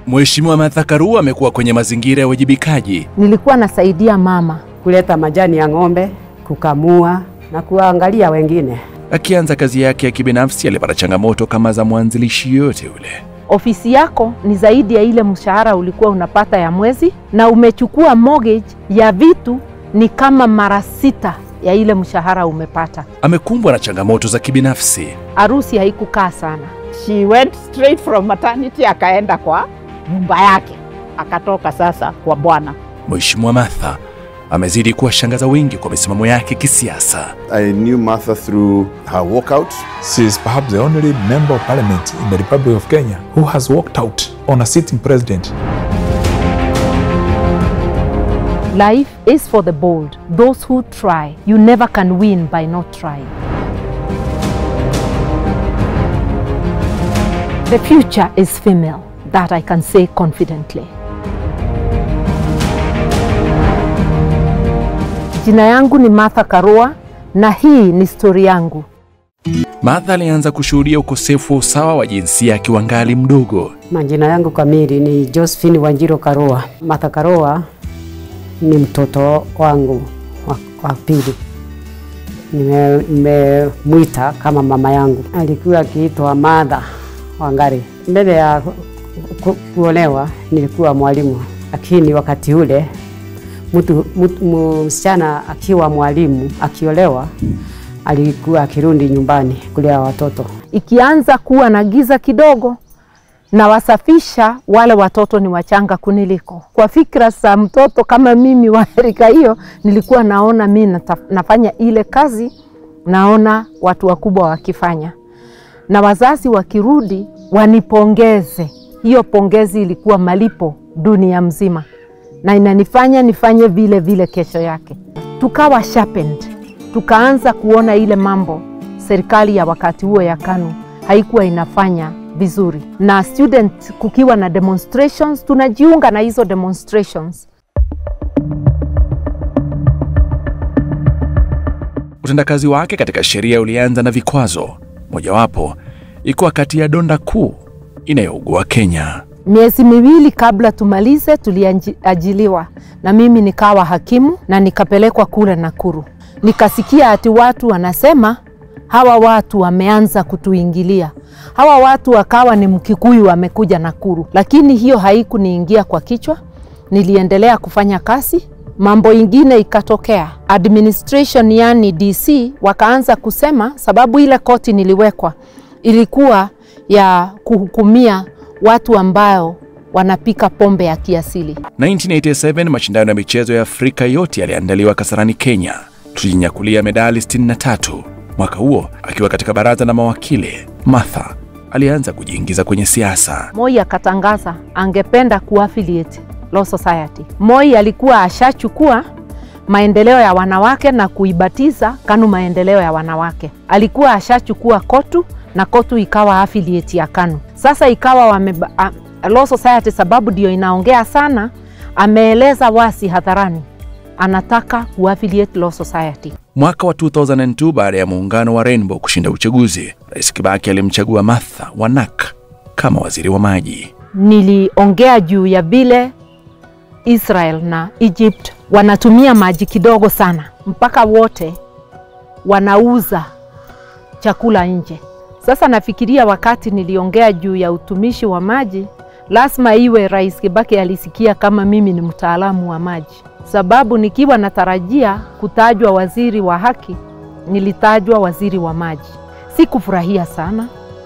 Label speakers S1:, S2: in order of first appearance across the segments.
S1: Mheshimiwa Martha Karua amekuwa kwenye mazingira ya uwajibikaji.
S2: Nilikuwa nasaidia mama
S3: kuleta majani ya ng'ombe, kukamua na kuwaangalia wengine.
S1: Akianza kazi yake ya kibinafsi, alipata changamoto kama za mwanzilishi yoyote yule.
S2: ofisi yako ni zaidi ya ile mshahara ulikuwa unapata ya mwezi, na umechukua mortgage ya vitu ni kama mara sita ya ile mshahara umepata.
S1: Amekumbwa na changamoto za kibinafsi.
S2: Harusi haikukaa sana.
S4: She went straight from maternity akaenda kwa nyumba yake, akatoka sasa kwa bwana.
S1: Mheshimiwa Martha amezidi kuwashangaza wengi kwa misimamo yake kisiasa.
S5: I knew Martha through her walkout.
S6: She is perhaps the only member of parliament in the Republic of Kenya who has walked out on a sitting president.
S2: Life is for the bold, those who try. You never can win by not trying. The future is female, that I can say confidently. Jina yangu ni Martha Karua na hii ni stori yangu.
S1: Martha alianza kushuhudia ukosefu wa usawa wa jinsia akiwa ngali mdogo.
S3: Majina yangu kamili ni Josephine Wanjiro Karua. Martha Karua ni mtoto wangu wa, wa pili. Nime- Nimemwita kama mama yangu. Alikuwa akiitwa Martha Wangari. Mbele ya ku, ku, kuolewa nilikuwa mwalimu, lakini wakati ule mtu, mtu msichana akiwa mwalimu akiolewa alikuwa akirudi nyumbani kulea watoto.
S2: Ikianza kuwa na giza kidogo, na wasafisha wale watoto ni wachanga kuniliko. Kwa fikra za mtoto kama mimi wa rika hiyo, nilikuwa naona mi nata- nafanya ile kazi, naona watu wakubwa wakifanya, na wazazi wakirudi wanipongeze. Hiyo pongezi ilikuwa malipo dunia mzima, na inanifanya nifanye vile vile kesho yake. Tukawa sharpened, tukaanza kuona ile mambo serikali ya wakati huo ya KANU haikuwa inafanya vizuri, na student kukiwa na demonstrations, tunajiunga na hizo demonstrations.
S1: Utendakazi wake katika sheria ulianza na vikwazo, mojawapo ikiwa kati ya donda kuu inayougua Kenya.
S2: Miezi miwili kabla tumalize, tuliajiliwa na mimi nikawa hakimu na nikapelekwa kule Nakuru. Nikasikia ati watu wanasema hawa watu wameanza kutuingilia, hawa watu wakawa ni Mkikuyu wamekuja Nakuru, lakini hiyo haikuniingia kwa kichwa. Niliendelea kufanya kazi, mambo ingine ikatokea. Administration yani DC wakaanza kusema, sababu ile koti niliwekwa ilikuwa ya kuhukumia watu ambao wanapika pombe ya kiasili.
S1: 1987 mashindano ya michezo ya Afrika yote yaliandaliwa Kasarani, Kenya. Tulijinyakulia medali 63. Mwaka huo akiwa katika baraza la mawakili, Martha alianza kujiingiza kwenye siasa.
S2: Moi akatangaza angependa kuaffiliate Law Society. Moi alikuwa ashachukua maendeleo ya wanawake na kuibatiza KANU maendeleo ya wanawake. Alikuwa ashachukua KOTU na KOTU ikawa affiliate ya KANU. Sasa ikawa wame, a, Law Society sababu ndio inaongea sana, ameeleza wasi hadharani anataka kuaffiliate Law Society.
S1: Mwaka wa 2002 baada ya muungano wa Rainbow kushinda uchaguzi, Rais Kibaki alimchagua Martha Wanak kama waziri wa maji.
S2: Niliongea juu ya vile Israel na Egypt wanatumia maji kidogo sana, mpaka wote wanauza chakula nje. Sasa nafikiria wakati niliongea juu ya utumishi wa maji, lazima iwe Rais Kibaki alisikia kama mimi ni mtaalamu wa maji, sababu nikiwa natarajia kutajwa waziri wa haki, nilitajwa waziri wa maji. Sikufurahia sana,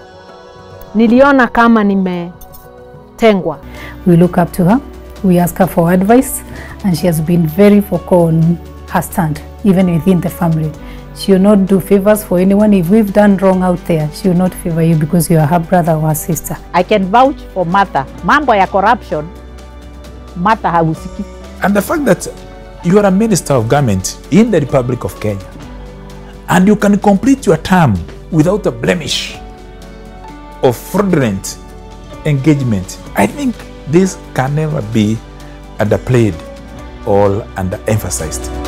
S2: niliona kama nimetengwa.
S7: We look up to her, we ask her for advice, and she has been very vocal on her stand, even within the family. She will not do favors for anyone. If we've done wrong out there, she will not favor you because you are her brother or her sister.
S4: I can vouch for Martha. Mambo ya corruption, Martha hahusiki.
S6: And the fact that you are a minister of government in the Republic of Kenya and you can complete your term without a blemish of fraudulent engagement, I think this can never be underplayed or underemphasized.